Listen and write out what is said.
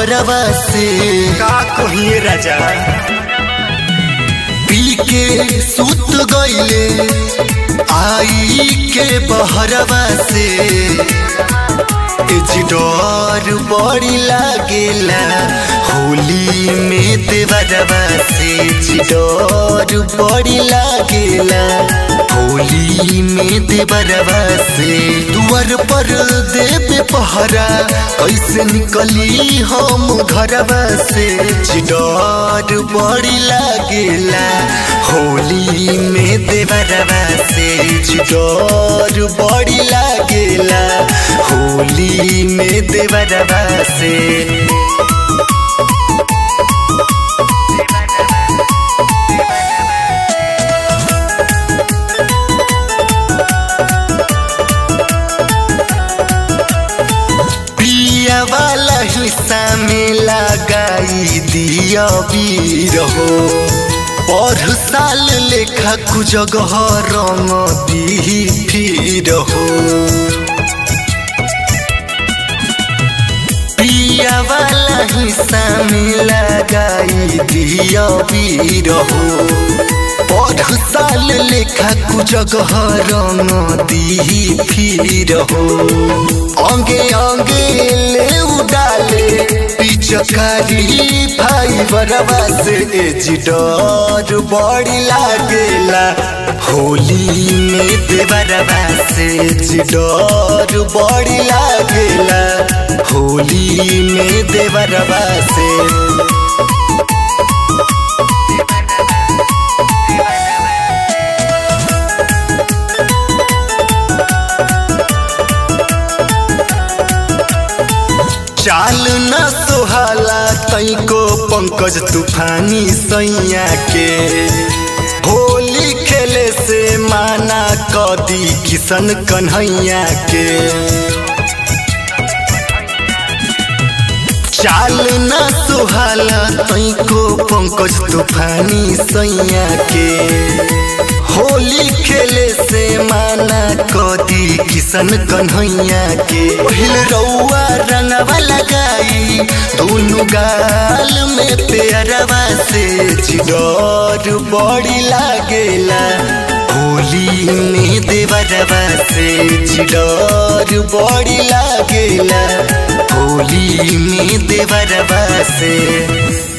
बहरवा से का कहिए राजा पी के सुत गईले आई के बहरवा से एजी डर बड़ी लागेला होली में देवरवा से एजी डर बड़ी लागेला होली में देवरवा से दुआर पर देवे पहरा कैसे निकली हम घरवा से एजी डर बड़ी लागेला होली में देवरवा से एजी डर बड़ी लागेला होली में देवरवा से पिया वाला हिस्सा में लगाई दिया वीर हो पर साल लेखा कुजगह रंग दी फिर हो पिया वाला हिस्सा में लगाई दिया वीर हो पर साल लेखा कुजगह रंग दी फिर हो अंगे अंगे ले उडाले पिचकारी भाई बरवा से एजी डर बड़ी लागेला होली में देवरवा से एजी डर बड़ी लागेला होली में देवरवा से चाल न सोहाला तैको पंकज तूफानी सैया के होली खेले से माना कदी किशन कन्हैया के चाल न सोहाला तैको पंकज तूफानी सैया के होली खेले से माना कदी किशन कन्हैया के पहिल रउआ रंगवा लगाई दोनों गाल में पेरवा से चिडर बड़ी लागेला होली में देवरवा से चिडर बड़ी लागेला होली में देवरवा से